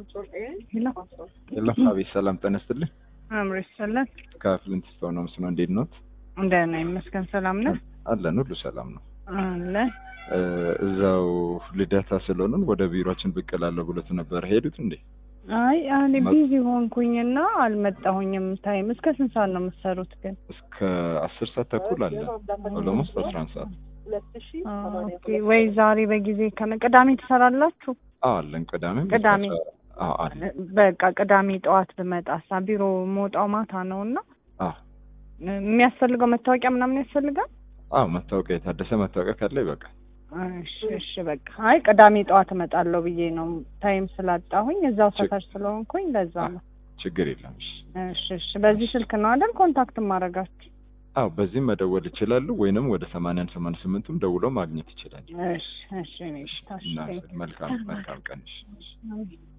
ሄሎ ሄሎ አቤት፣ ሰላም ጤና ይስጥልኝ። አምሮ ይሰላል ከፍሊንት ስቶን ነው ምስኖ፣ እንዴት ኖት? እንደና ይመስገን ሰላም ነህ? አለን፣ ሁሉ ሰላም ነው። አለ እ እዛው ልደታ ስለሆንን ወደ ቢሮችን ብቅ እላለሁ ብሎት ነበር። ሄዱት እንዴ? አይ እኔ ቢዚ ሆንኩኝና አልመጣሁኝም። ታይም እስከ ስንት ሰዓት ነው የምትሰሩት ግን? እስከ አስር ሰዓት ተኩል አለ ኦሎሞስት አስራ አንድ ሰዓት ኦኬ ወይ ዛሬ በጊዜ ከነ ቅዳሜ ትሰራላችሁ? አዎ አለን። ቅዳሜ ቅዳሜ አዎ አለ። በቃ ቅዳሜ ጠዋት ብመጣሳ ቢሮ መውጣው ማታ ነው እና አዎ የሚያስፈልገው መታወቂያ ምናምን ያስፈልጋል? አዎ መታወቂያ የታደሰ መታወቂያ ካለ ይበቃል። እሺ እሺ በቃ አይ ቅዳሜ ጠዋት እመጣለሁ ብዬ ነው ታይም ስላጣሁኝ እዛው ችግ- ሰፈር ስለሆንኩኝ ለዛ ነው። ችግር የለም። እሺ። እሺ እሺ በዚህ ስልክ ነው አይደል ኮንታክት ማድረጋችሁ? አዎ በዚህም መደወል ይችላሉ፣ ወይንም ወደ ሰማንያን ሰማንያ ስምንቱም ደውለው ማግኘት ይችላሉ። እሺ እሺ እኔ እና ታሽ መልካም መልካም ቀን። እሺ። አሜን።